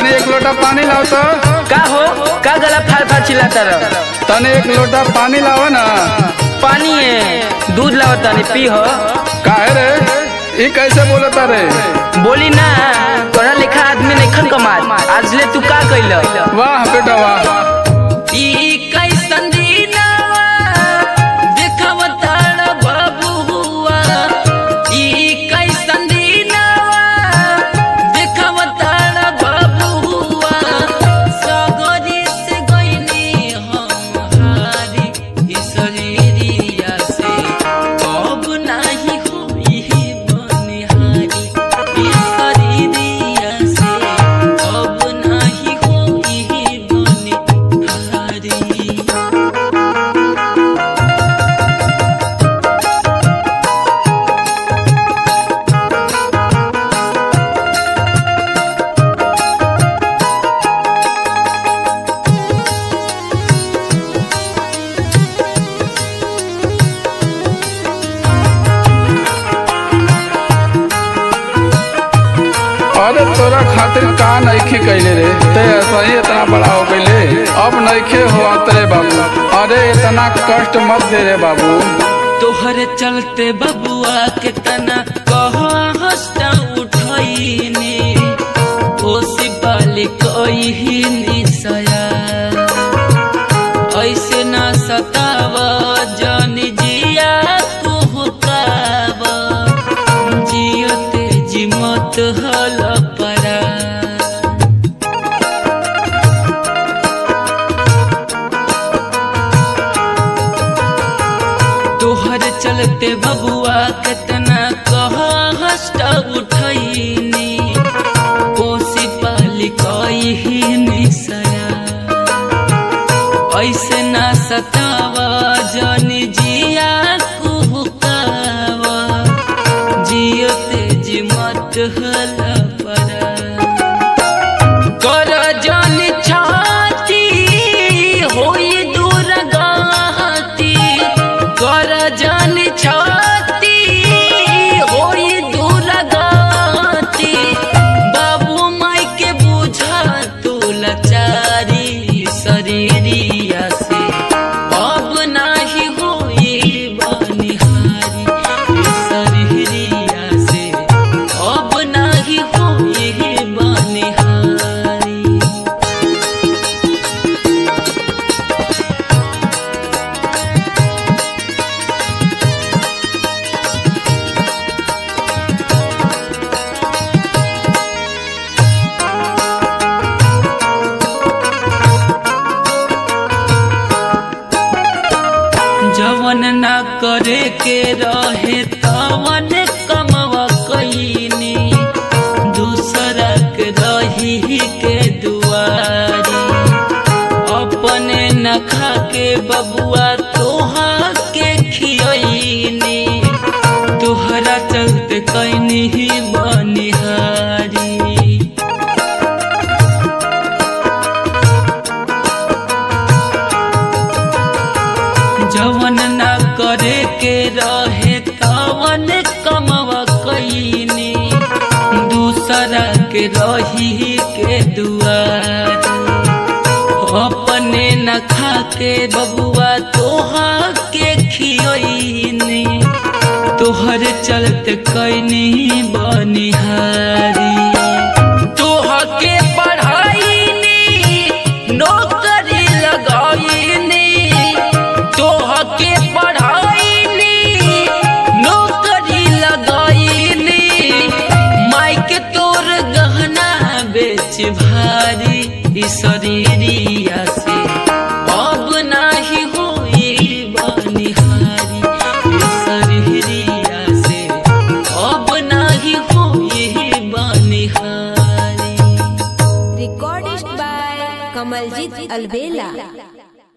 तने एक लोटा पानी लाओ तो का हो का गला फाड़ फाड़ चिल्लाता रह तने एक लोटा पानी लाओ ना पानी है दूध लावता नहीं पी हो काहे रे ई कैसे बोलता रे बोली ना तोरा लेखा आदमी नहीं खन कमाल आज ले तू का कैल वाह बेटा वाह ई कैसन दीनवा देखवताड़ बबुआ ई कैसन दीनवा देखवताड़ बबुआ सगरी से गइनी हम हारी ई शरीरिया से अब नाही होई बनिहारी ई शरीरिया से अब नाही होई बनिहारी अरे तोरा खातिर का नइखे कैले रे ते ऐसा ही इतना बड़ा हो गईले अब नइखे हो तेरे बाबू अरे इतना कष्ट मत दे रे बाबू तोहरे चलते बबुआ के तना कहा हंसता उठैनी ओसी बाली कही निसया ऐसे ना सताव जन जिया कुहकाव जियते जिमत हल परा तोहर चलते बबुआ कितना कह हस्ट उठैनी कोसी पाली कही निसया ऐसे ना सताव जन जिया कुहकाव जियते जिमत हल परा कर जन छाती होई दूर गाती कर जन छाती होई दूर गाती बाबू माई के बुझा तू लाचारी शरीरिया से अब नाही होई बनिहारी शरीरिया से अब नाही होई बनिहारी जवन ना करे के रहे तवन कमवा कईनी दूसरा के रही के दुआरी अपने न खा के बबुआ तोहा के खियनी तोहरा चलते कैनी बनिहारी जवन ना करे के रहे तवन कमवा कईनी दूसरा के रही के दुआर अपने न खा के बबुआ तोहा के खियनी तोहर चलते कैनी बनिहारी तोह के पढ़ाईनी नौकरी लगाईनी तोह के पढ़ाईनी नौकरी लगाईनी माई के तोर गहना बेच भारी ई शरीरिया से अब नाही होई बनिहारी ई शरीरिया से अब नाही होई बनिहारी Recorded by Kamaljit Alvela.